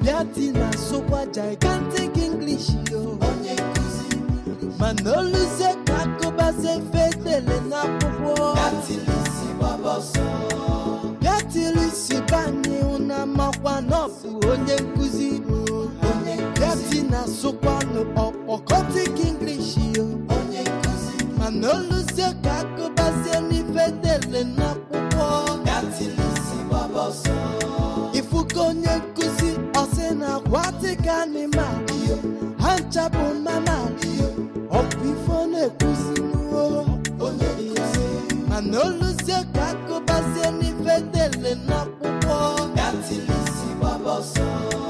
bịati na sokwa gigantic english yo onye nkụzi mana oluzie ka akụbazi efe edele n'akwụkwọ gatilisi gbaba ọsọ bịatiri si banye ụna makwa na ọ bụ onye nkụzi onye nkụzi bịati na sokwanụ ọkpọkọtik english yo onye nkụzi mana oluzie ka akụbazie n'ife edele n'akwụkwọ gatilisi gbaba ọsọ ifuka onye nkụzi ọsị na aquatic animal ha nchapụ mamal ọ bụ ife ọ na-ekwuzi n'uo onye nkụzi mana oluzie ka akụbazie n'ife dele n'akwụkwọ gatilisi gbaba ọsọ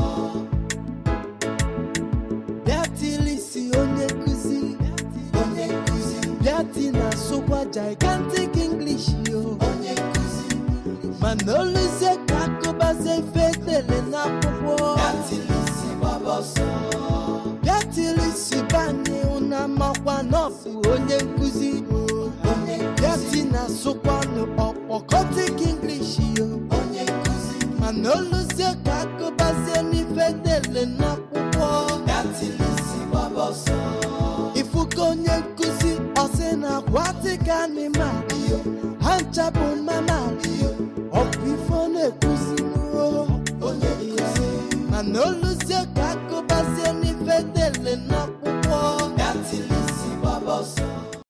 bịatilisi onye nkụzi onye nkụzi bịati na sokwa gigantic english yo onye nkụzi mana oluzie ka akụbazie ife dele n'akwụkwọ gatilisi gbaba ọsọ bịatilisi banye ụna makwa na ọ bụ onye nkụzi onye nkụzi bịati na sokwanụ ọkpọkọtik english yo onye nkụzi mana oluzie ka akụbazie n'ife dele n'akwụkwọ gatilisi gbaba ọsọ ifuka onye nkụzi ọsị na aquatic animal ha nchapụ mamal ọ bụ ife ọ na-ekwuzi n'uo onye nkụzi mana olu